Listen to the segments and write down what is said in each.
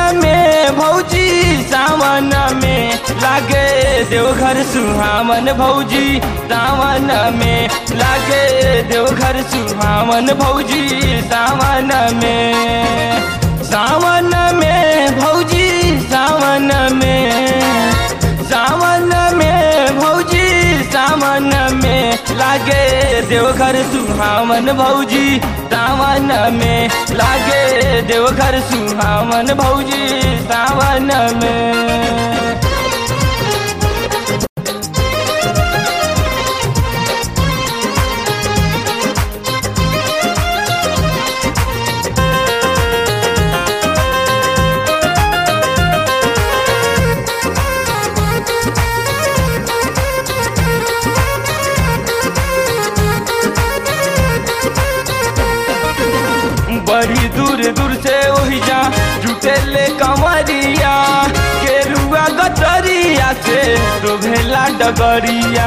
में भौजी सावन में लागे देवघर सुहावन भौजी सावन में लागे देवघर सुहावन भौजी सावन में सावन में भौजी सावन में सावन में भौजी सावन में लागे देवघर सुहावन भौजी सावन में लागे देवघर सुहावन भौजी सावन में बड़ी दूर दूर से वही जा जुटे ले कमरिया केरुआ गतरिया से तो भेला डगरिया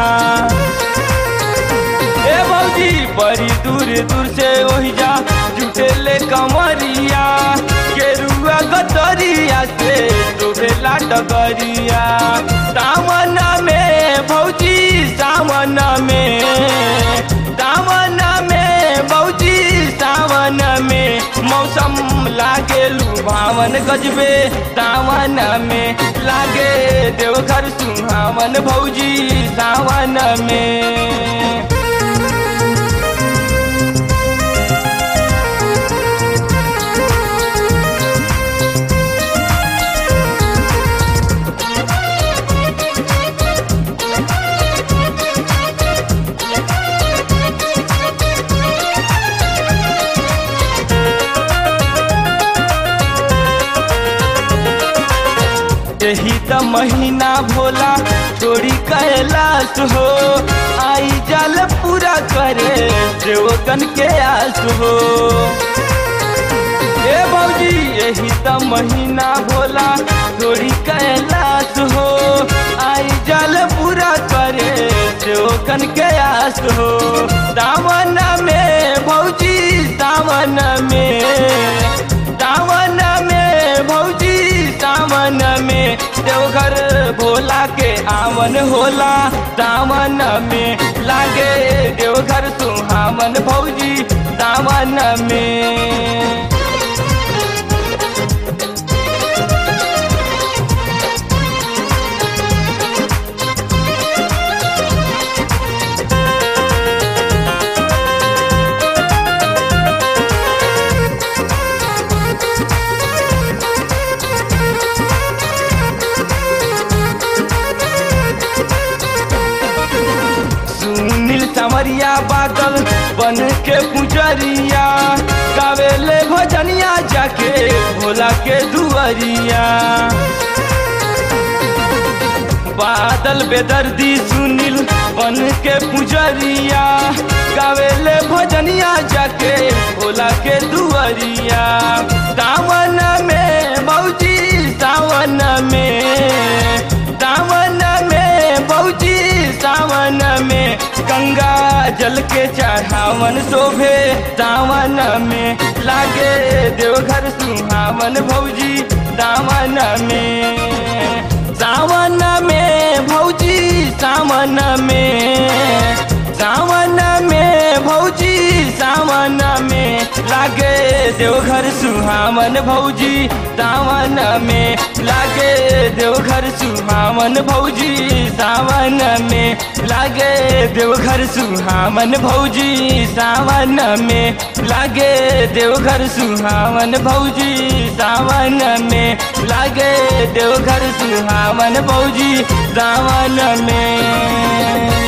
ए भौजी बड़ी दूर दूर से वही जा जुटे ले कमरिया केरुआ गतरिया से तो भेला डगरिया सावन में भौजी सावन में सावन में भौजी सावन में मौसम लागे लुभावन गजबे सावन में लागे देवघर सुहावन भौजी सावन में यही त महीना भोला चोरी कैलाश हो आई जाल पूरा करे देवगन के आस हो ए भौजी यही त महीना भोला चोरी कैलाश हो आई जाल पूरा करे देवगन के आस हो दामन में भौजी दामन में दामन में भौजी सावन में देवघर भोला के आवन होला दामन में लागे देवघर सुहावन भौजी दामन में सुनील समरिया बादल बन के पुजरिया गावेले भजनिया जाके भोला के दुआरिया बादल बेदर्दी सुनील बन के पुजरिया गावेले भजनिया जाके भोला के दुआरिया सावन में भौजी सावन में सावन में भौजी सावन में गंगा जल के चढ़ावन शोभे सावन में लागे देवघर सुहावन भौजी सावन में सावन में भौजी सावन में सावन में भौजी सावन में लागे देवघर सुहावन भौजी सावन में लागे देवघर सुहावन भौजी सावन में लागे देवघर सुहावन भौजी सावन में लागे देवघर सुहावन भौजी सावन में लागे देवघर सुहावन भौजी सावन में